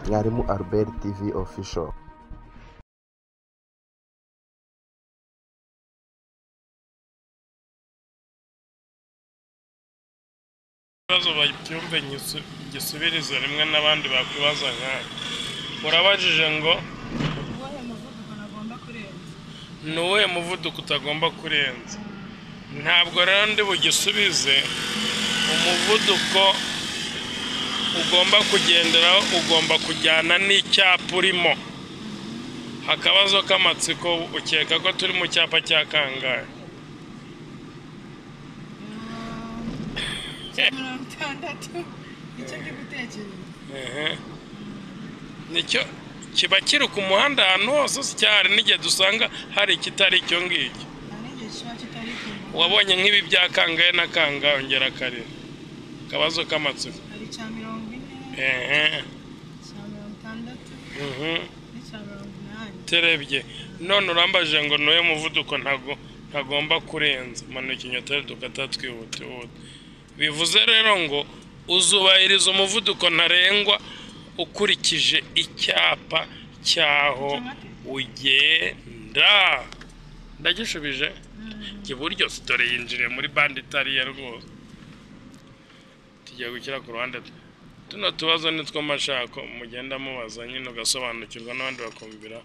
mwalimu albert tv official ibibazo babyumve ngisu- ngisubirize rimwe n'abandi bakwibaza nkawe urabajije ngo uwuhe muvuduko ntagomba kurenza ni uwuhe muvuduko utagomba kurenza ntabwo rero ndi bugisubize umuvuduko ugomba kugenderaho ugomba kujyana n'icyapa urimo akabazo k'amatsiko ukeka ko turi mu cyapa cya kangahe cya mirongo itandatu nicyo ndi gutekereza Ehe. nicyo kiba kiri ku muhanda ahantu hose cyari n'igihe dusanga hari ikitari icyo ngicyo nta n'igihe kiba kitari kumwe wabonye nk'ibi bya kangahe na kangahe ongera karere akabazo k'amatsiko hari icya mirongo ine ehe icya mirongo itandatu uhu. n'icya mirongo inani terebye none urambajije ngo nuwe muvuduko ntago ntagomba kurenza manuka inyoteri dukata twihutihuta bivuze rero ngo uzubahiriza umuvuduko ntarengwa ukurikije icyapa cy'aho ugenda ndagishubije Mm. jya iburyo sitore yinjiriye muri bande itariye rwose tugiye gushyira ku ruhande twe tuno tubazo ni two mashako mugenda mubaza nyine ugasobanukirwa n'abandi bakumvira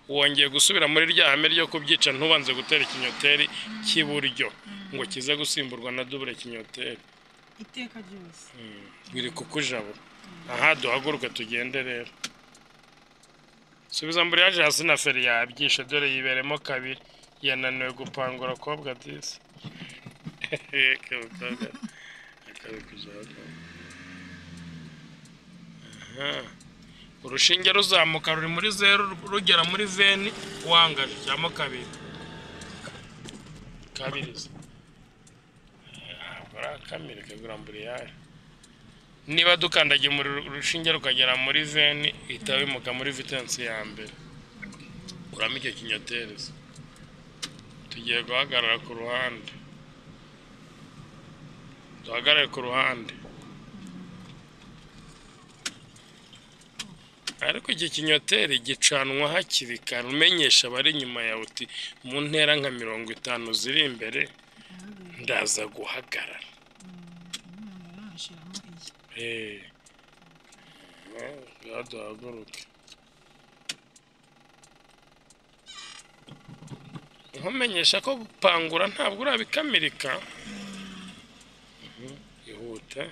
wongeye gusubira muri rya hame ryo kubyica ntubanze gutera ikinyoteri cy'iburyo ngo kize gusimburwa na dubure kinyoteri iteka ryose Mm. biri kukujabura aha duhaguruke tugende rero subiza mbere yaje hasi na feri yabyishe dore yiberemo kabiri yananiwe gupangura kobwa disi kabikobwa akabikuzaga urushinge ruzamuka ruri muri zeru rugera muri veni wangaje cyangwa kabiri kabiriza ntabwo arakamira ikagura mbere niba dukandagiye mu ru- rushinge rukagera muri veni ihita wimuka muri vitensi ya mbere uramo icyo kinyotereza tugiye guhagarara ku ruhande duhagarare ku ruhande ariko iki kinyoteri gicanwa hakiri kare umenyesha abari inyuma yawe uti mu ntera nka mirongo itanu ziri imbere ndaza guhagarara umwana arashiramo iyi Hey. Ya duhaguruke. Nkumenyesha ko gupangura ntabwo urabikamirika. Mhm, Ihute.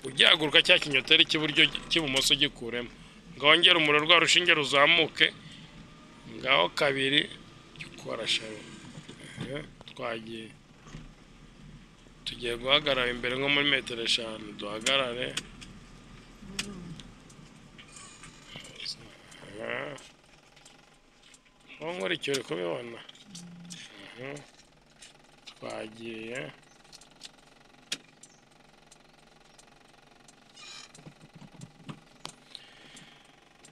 Ugihaguruka cya kinyoteri cy'iburyo cy'ibumoso gikuremo. Ngaho ngera umuriro rwa rushinge ruzamuke. Ngaho kabiri gikorashara. Twagiye. Tugiye guhagarara imbere nko muri metero eshanu duhagarare. Aho nkurikiye uri kubibona. Mhm. Twagiye.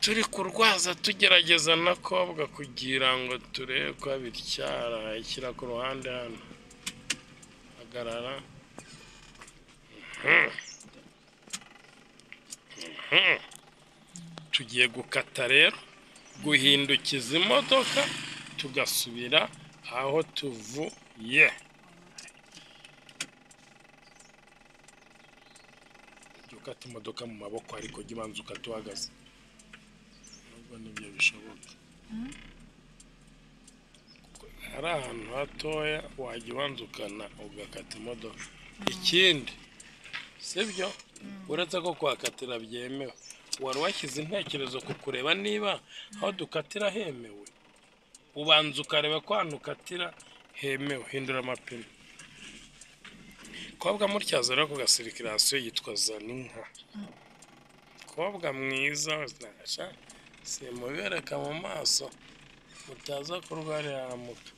Turi kurwaza tugerageza na kobwa kugira ngo turebe ko bityara ishyira ku ruhande hano. Hagarara. Mhm. Mhm. Tugiye gukata rero guhindukiza imodoka tugasubira aho tuvuye. Jya ukata imodoka mu maboko ariko jya ubanza ukata uhagaze. Nubwo nibyo bishoboka. hari ahantu hatoya wajya ubanza ukana ugakata imodoka ikindi sibyo uretse ko kuhakatira byemewe wari washyize intekerezo ku kureba niba aho dukatira hemewe ubanza ukareba ko ahantu ukatira hemewe hindura amapine kobwa mutyazo rero ku gasirikirasiyo yitwa zaninka kobwa mwiza washa simubereka mu maso mutaza kurwarira muto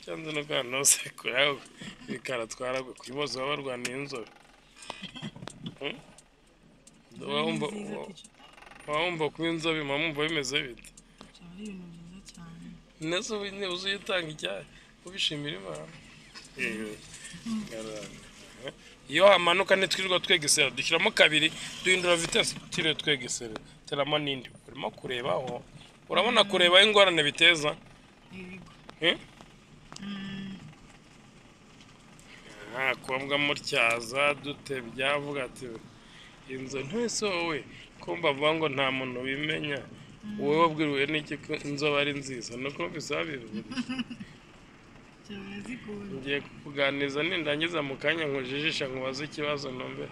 cyangwa no guhana hose kureba ibikara twaragwe kuri bose baba barwaniye inzobe Hmm? Uba wumva- uba- uba wumva kuba inzobe mba mwumva bimeze bite byaba ari ibintu byiza cyane neza ubu niba uzuyitanga icyayi ubishimira imana Eh, ngarara. Eh, iyo hamanuka ntitwirirwa twegesera dushyiramo kabiri duhindura vitesi tiriwe twegesera bigateramo n'indi urimo kurebaho urabona kureba ingorane biteza yego eh? Mm, Ah, kuba mutyaza dute byavuga ati inzu ntese wowe kumva avuga ngo nta muntu bimenya wowe wabwiriwe n'iki ko inzoba ari nziza ni uko bisaba cyane zikunda ngiye kukuganiriza nindangiza mu kanya nkujijisha nkubaze ikibazo numve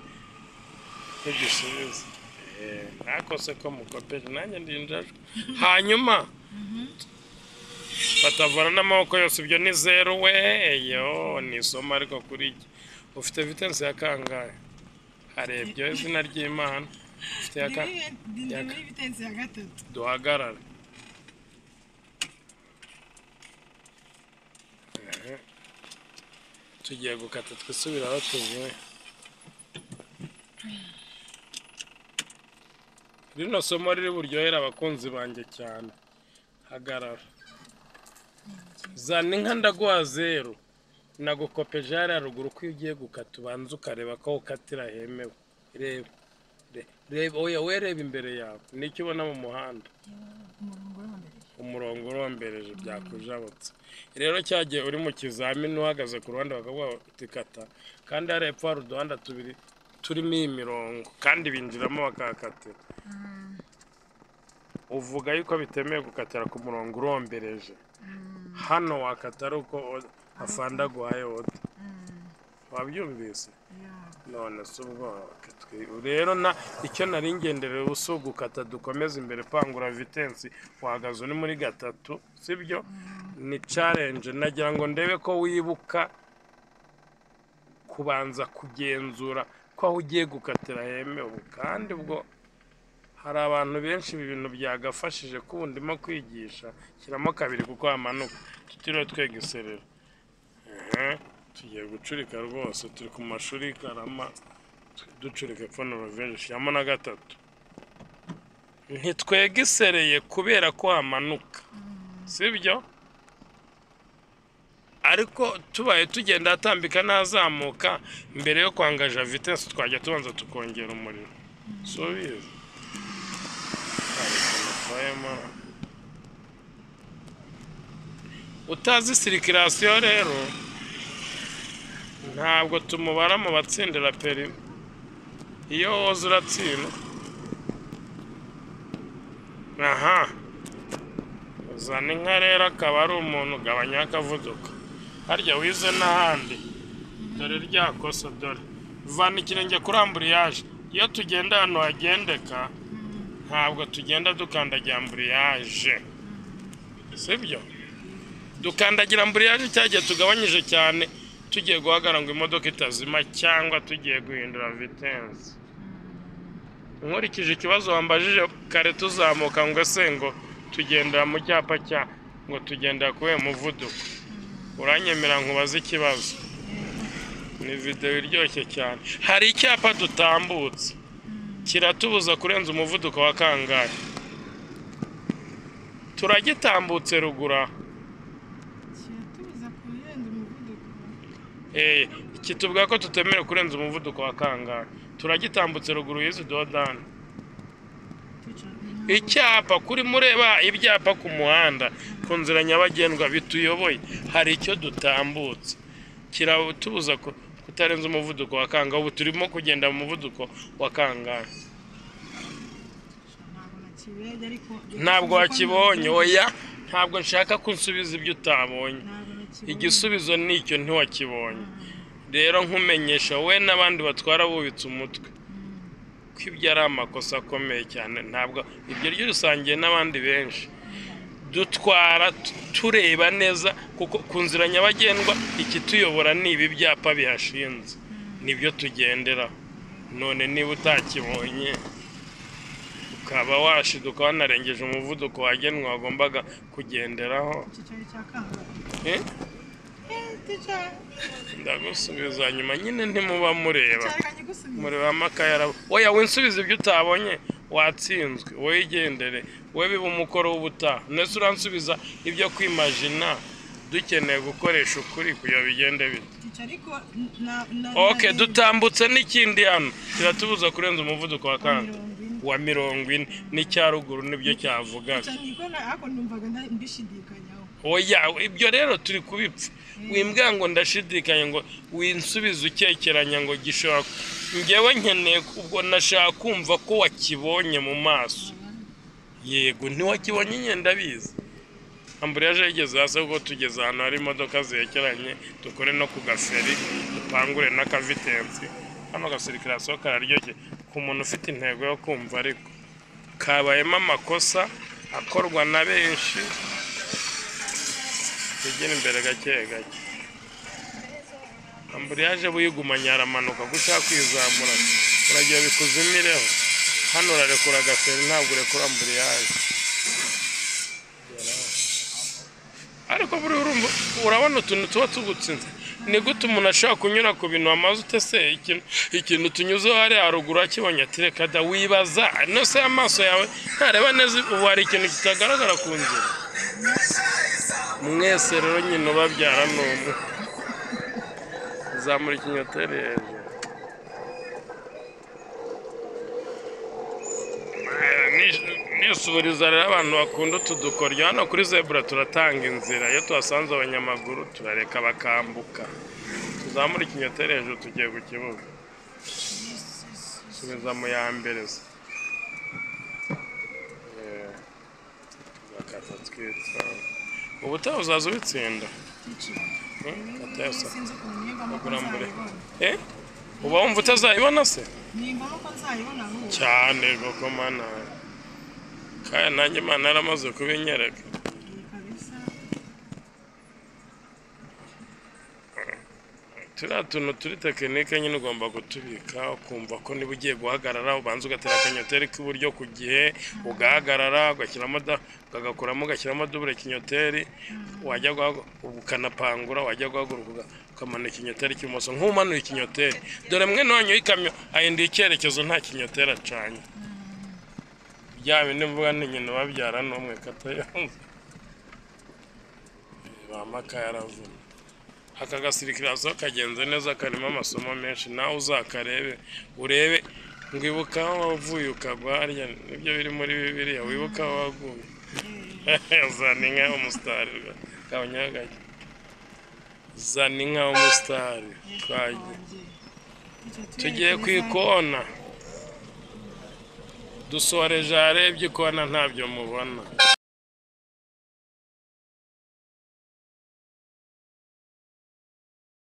ntugisubize Eh, ntakose ko mukopeje nanjye ndinjajwe hanyuma batavana n'amaboko yose ibyo ni zeru we yo ni isomo ariko kuri jye ufite vitensi ya kangahe harebye izina ry'imana ufite ya ka- ndi yaka. muri bitensi ya gatatu duhagarare Ehe. tugiye gukata twisubira aho tuvuye rino somo riri buryohera abakunzi banjye cyane hagarara zana inka ndaguha zeru nagukopeje hariya ruguru ko iyo ugiye gukata ubanza ukareba ko aho ukatira hemewe reba re- reba oya we reba imbere yawe nicyo ubona mu muhanda umurongo wo mbere umurongo urombereje byakujabutse rero cyagiye uri mu kizamini uhagaze ku ruhande bakavuga bati kata kandi hariya hepfo hari uduhanda tubiri turimo iyi mirongo kandi binjiramo bakahakatira uvuga yuko bitemewe gukatira ku murongo urombereje hano wakata ari uko o- afanda aguhaye oda wabyumvise none si ubwoko twe- rero na icyo nari ngenderewe ubu gukata dukomeze imbere pangura vitensi uhagaze uri muri gatatu sibyo ni challenge nagira ngo ndebe ko wibuka kubanza kugenzura ko aho ugiye gukatira hemewe kandi ubwo hari abantu benshi ibi bintu byagafashije ko ubu ndimo kwigisha shyiramo kabiri kuko hamanuka tutiriwe twegiserera Ehe, tugiye gucurika rwose turi ku mashuri y'i karama tu- ducurika epfo na roveje shyiramo na gatatu ntitwegisereye kubera ko hamanuka sibyo ariko tubaye tugenda atambika n'azamuka mbere yo kwangaja vitesi twajya tubanza tukongera umuriro si ubizi Twayemo. utazi sirikirasiyo rero ntabwo tumubara mu batsindira perime iyo woza uratsindwa aha uzana inka rero akaba ari umuntu ugabanya akavuduko harya wize n'ahandi dore rya kosa dore vana ikirenge kuri amburiyaje iyo tugenda ahantu hagendeka ntabwo tugenda dukandagira amburiyaje sibyo dukandagira mburiyaje cyagihe tugabanyije cyane tugiye guhagarara ngo imodoka itazima cyangwa tugiye guhindura vitensi nkurikije ikibazo wambajije kare tuzamuka ngo ese ngo tugendera mu cyapa cya ngo tugendera kubera umuvuduko uranyemera nkubaze ikibazo ni videwo iryoshye cyane hari icyapa dutambutse kiratubuza kurenza umuvuduko wa kangahe turagitambutse ruguru aha kiratubuza kurenza umuvuduko Eh, kitubwira ko tutemerewe kurenza umuvuduko wa kangahe turagitambutse ruguru y'izi dodani twicara ku muhanda. icyapa kuri mureba ibyapa ku muhanda ku nzira nyabagendwa bituyoboye hari icyo dutambutse kiratubuza ku- kutarenza umuvuduko wa kangahe ubu turimo kugenda mu muvuduko wa kangahe ntabwo nakirebye ariko ntabwo wakibonye oya ntabwo nshaka ko unsubiza ibyo utabonye ntabwo nakibonye igisubizo ni icyo ntiwakibonye rero nkumenyesha wowe n'abandi batwara bubitse umutwe ko ibyo ari amakosa akomeye cyane ntabwo ibyo ryo rusangiye n'abandi benshi dutwara tu- tureba neza kuko ku nzira nyabagendwa ikituyobora ni ibi byapa bihashinze nibyo tugenderaho none niba utakibonye ukaba washiduka wanarengeje umuvuduko wagenwa wagombaga kugenderaho iki cyari cya kangahe eh? Eh, twicara ndagusubiza nyuma nyine ntimuba mureba twicara reka nkigusubize mureba amakaye araba oya winsubize ibyo utabonye watsinzwe wowe igendere wowe biba umukoro w'ubutaha ndetse uransubiza ibyo kwimajina dukeneye gukoresha ukuri kugira bigende bite twicara ariko na na ok dutambutse n'ikindi hano kiratubuza kurenza umuvuduko wa na kanda mirongo ine uwa mirongo ine n'icya ruguru nibyo cyavugaga cyane ko na- ariko numvaga nta- mbishidikanyaho oya ibyo rero turi kubipfa wimbwa ngo ndashidikanya ngo winsubize ukekeranya ngo gishobora ngewe nkeneye ubwo nashaka kumva ko wakibonye mu maso yego ntiwakibonye nyine ndabizi amburiyaje yigeze hasi kuko tugeze ahantu hari imodoka zerekeranye dukore no ku gaferi dupangure n'akavitensi hano gasirikirasiyo kararyoshye ku muntu ufite intego yo kumva ariko kabayemo amakosa akorwa na benshi tugere imbere gake gake amburiyaje buyigumanye aramanuka gushaka kwizamura uragira bikuzimireho hano urarekura agaferi ntabwo urekura amburiyaje ariko buri urumva urabona utuntu tuba tugutsinze ni gute umuntu ashobora kunyura ku bintu wamaze utese ikintu ikintu tunyuzeho hariya haruguru akibonye ati reka da wibaza no se amaso yawe ntareba neza ubu hari ikintu kitagaragara ku nzira mwese rero nyine ubabyara ni umwe zamura ikinyoteri hejuru nisubiriza rero abantu bakunda utu dukoryo hano kuri zebura turatanga inzira iyo tuhasanze abanyamaguru turareka bakambuka tuzamura ikinyoteri hejuru tugiye ku kibuga subiza mu ya mbere se Eh, tugakata twitsa ubu utaha uzaza ubitsinda Hmm, atayasa. sinzi ukuntu niyumvamo ko Bagura mbere. nzayibona Eh? uba wumva utazayibona se niyumvamo ko nzayibona ahubwo cyane koko mana kaya nanjye imana yaramaze kubinyereka Iyi kabisa turiya tuntu turi tekinike nyine ugomba gutubika ukumva ko niba ugiye guhagarara ubanza ugatera akanyoteri k'iburyo ku gihe ugahagarara ugashyiramo da- ukagakuramo ugashyiramo dubure kinyoteri wajya guhagu- ukanapangura wajya guhaguruka uga- ukamanika ikinyoteri cy'ibumoso nk'umanuye ikinyoteri dore mwene wanyu y'ikamyo ahinduye icyerekezo nta kinyoteri acanye bya bindi mvuga ni nyina ubabyara n'umwe katayumva bamakaya aravuna aka gasirikirazo kagenze neza karimo amasomo menshi nawe uzakarebe urebe ngwibuka aho wavuye ukagwa harya nibyo biri muri bibiliya wibuka aho waguye zana inka y'umusitari kabonyeho gake zana inka y'umusitari twagiye wanjye tugiye ku ikona dusoreje arebye ikona ntabyo mubona